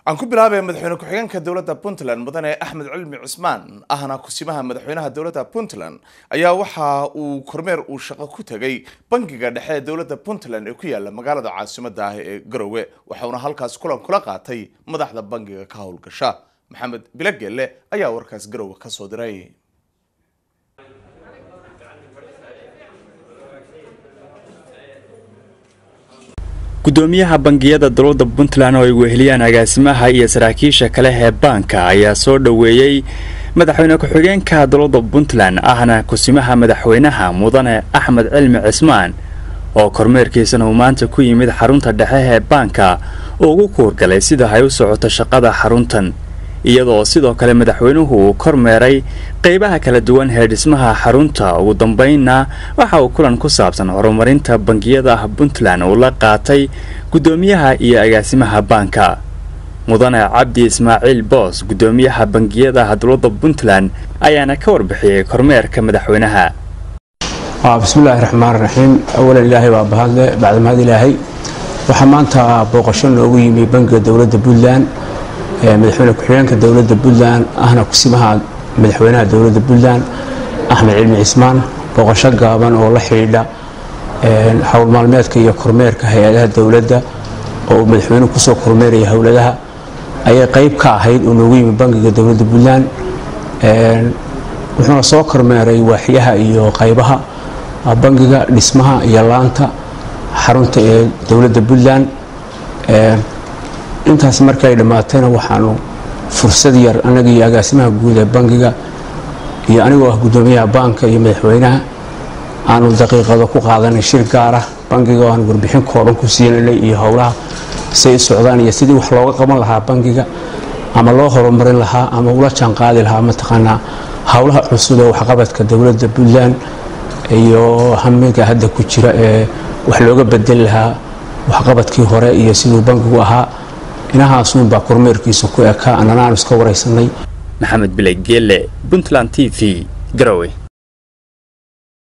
aan ku bilaabaya madaxweyne ku-xigeenka dowladda puntland mudane axmed cilmi cusmaan ahna kusimaha madaxweynaha dowladda puntland ayaa waxa uu kormeer uu shaqo ku tegay bangiga dhexe ee dowladda puntland ee ku yaala magaalada caasimada ah ee garowe waxauna halkaas kulan kula qaatay madaxda bangiga ka howlgasha maxamed bilagelle ayaa warkaas garowe kasoo diray gudoomiyaha bangiyada dowladda puntland oo ay weheliyaan agaasimaha iyo saraakiisha kale ee baanka ayaa soo dhoweeyey madaxweyne ku-xigeenka dowladda puntland ahna kusimaha madaxweynaha mudane axmed cilmi cismaan oo kormeerkiisana uu maanta ku yimid xarunta dhexe ee baanka oo ugu kuurgalay sida ay u socoto shaqada xaruntan iyadoo sidoo kale madaxweynuhu uu kormeeray qeybaha kala duwan ee dhismaha xarunta ugu dambeynna waxa uu kulan ku saabsan horumarinta bangiyada puntland uu la qaatay gudoomiyaha iyo agaasimaha baanka mudane cabdi ismaaciil boos gudoomiyaha bangiyada dowladda puntland ayaana ka warbixiyey kormeerka madaxweynaha bismillaahi raxmaan raxiim awalan ilaahay baa bahadle bacda mahad ilaahay waxaa maanta booqasho noogu yimi bangiga dowladda puntland madaxweyne ku-xigeenka dowladda puntland ahna kusimaha madaxweynaha dowladda puntland axmed cilmi cismaan booqasho gaaban oo la xidhiidha howl maalmeedka iyo kormeerka hay-adaha dowladda oo uu madaxweynuhu kusoo kormeeraya howladaha ayay qeyb ka ahayd uu noogu yimi bangiga dowladda puntland wuxuuna soo kormeeray waaxyaha iyo qaybaha bangiga dhismaha iyo laanta xarunta ee dowladda puntland intaas markay dhammaatayna waxaanu fursad yar annaga iyo agaasimaha guud ee bangiga iyo anigoo ah gudoomiyaha baanka iyo madaxweynaha aanu daqiiqado ku qaadanay shir gaar ah bangiga oo aan warbixin kooban ku siinanay iyo howlaha say socdaan iyo sidii wax looga qaban lahaa bangiga ama loo horumarin lahaa ama ula jaanqaadi lahaa mataqaanaa howlaha cusub ee waxqabadka dowladda puntland iyo hamiga hadda ku jira ee wax looga bedeli lahaa waxqabadkii hore iyo siduu bangigu ahaa inahaasunbaa kormeerkiisa ku ekaa annana aanu iska waraysanay maxamed bilay geelle puntland t v garowe